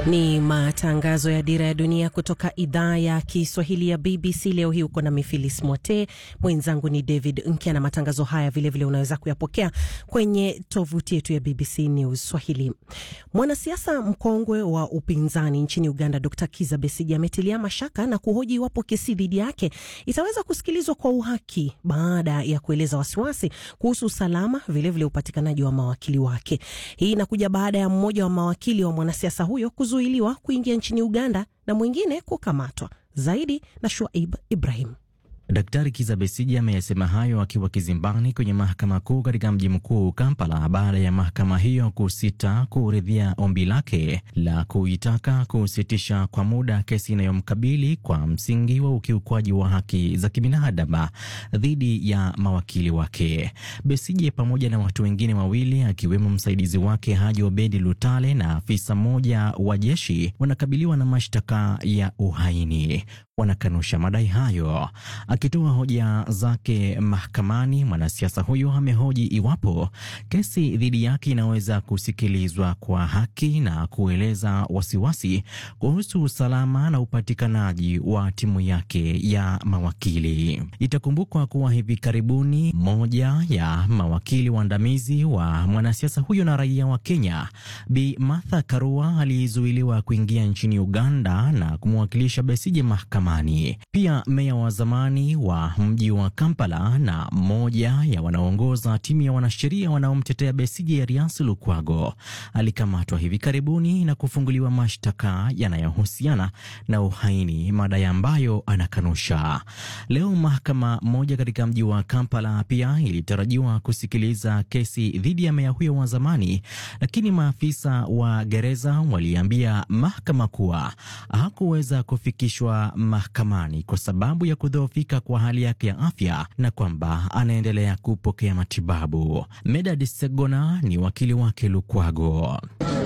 Ni matangazo ya Dira ya Dunia kutoka idhaa ya Kiswahili ya BBC. Leo hii uko na Mifilis Mwote, mwenzangu ni David Nkya, na matangazo haya vilevile vile unaweza kuyapokea kwenye tovuti yetu ya BBC News Swahili. Mwanasiasa mkongwe wa upinzani nchini Uganda, Dr Kiza Besigi ametilia mashaka na kuhoji iwapo kesi dhidi yake itaweza kusikilizwa kwa uhaki baada ya kueleza wasiwasi kuhusu usalama, vilevile upatikanaji wa mawakili wake. Hii inakuja baada ya mmoja wa mawakili wa mwanasiasa huyo kuzuiliwa kuingia nchini Uganda na mwingine kukamatwa. Zaidi na Shuaib Ibrahim. Daktari Kiza Besije ameyasema hayo akiwa kizimbani kwenye mahakama kuu katika mji mkuu Kampala, baada ya mahakama hiyo kusita kuridhia ombi lake la kuitaka kusitisha kwa muda kesi inayomkabili kwa msingi wa ukiukwaji wa haki za kibinadamu dhidi ya mawakili wake. Besije pamoja na watu wengine wawili akiwemo msaidizi wake Haji Obedi Lutale na afisa mmoja wa jeshi wanakabiliwa na mashtaka ya uhaini. Wanakanusha madai hayo. Akitoa hoja zake mahakamani, mwanasiasa huyo amehoji iwapo kesi dhidi yake inaweza kusikilizwa kwa haki na kueleza wasiwasi kuhusu usalama na upatikanaji wa timu yake ya mawakili. Itakumbukwa kuwa hivi karibuni moja ya mawakili waandamizi wa mwanasiasa huyo na raia wa Kenya, Bi Martha Karua alizuiliwa kuingia nchini Uganda na kumwakilisha Besije mahakamani. Pia meya wa zamani wa mji wa Kampala na mmoja ya wanaoongoza timu ya wanasheria wanaomtetea Besigye Erias Lukwago alikamatwa hivi karibuni na kufunguliwa mashtaka yanayohusiana na uhaini, madai ambayo anakanusha. Leo mahakama moja katika mji wa Kampala pia ilitarajiwa kusikiliza kesi dhidi ya meya huyo wa zamani, lakini maafisa wa gereza waliambia mahakama kuwa hakuweza kufikishwa mahakamani kwa sababu ya kudhoofika kwa hali yake ya afya na kwamba anaendelea kupokea matibabu. Medad Segona ni wakili wake Lukwago.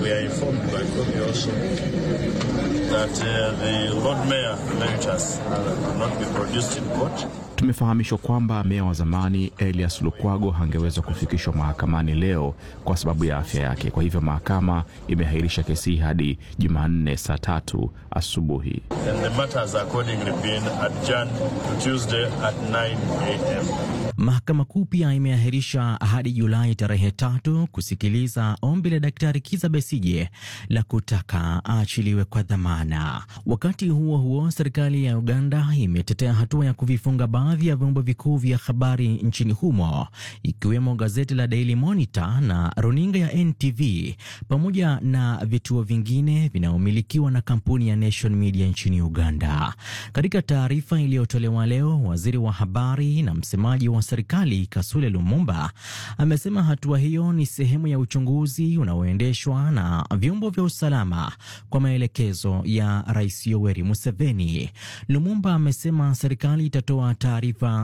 Tumefahamishwa kwamba meya wa zamani Elias Lukwago hangeweza kufikishwa mahakamani leo kwa sababu ya afya yake. Kwa hivyo mahakama imeahirisha kesi hii hadi Jumanne saa tatu asubuhi. Mahakama Kuu pia imeahirisha hadi Julai tarehe tatu kusikiliza ombi la Daktari Kiza Besije la kutaka aachiliwe kwa dhamana. Wakati huo huo, serikali ya Uganda imetetea hatua ya kuvifunga baadhi ya vyombo vikuu vya habari nchini humo ikiwemo gazeti la Daily Monitor na runinga ya NTV pamoja na vituo vingine vinavyomilikiwa na kampuni ya Nation Media nchini Uganda. Katika taarifa iliyotolewa leo, waziri wa habari na msemaji wa serikali Kasule Lumumba amesema hatua hiyo ni sehemu ya uchunguzi unaoendeshwa na vyombo vya usalama kwa maelekezo ya Rais Yoweri Museveni. Lumumba amesema serikali itatoa taarifa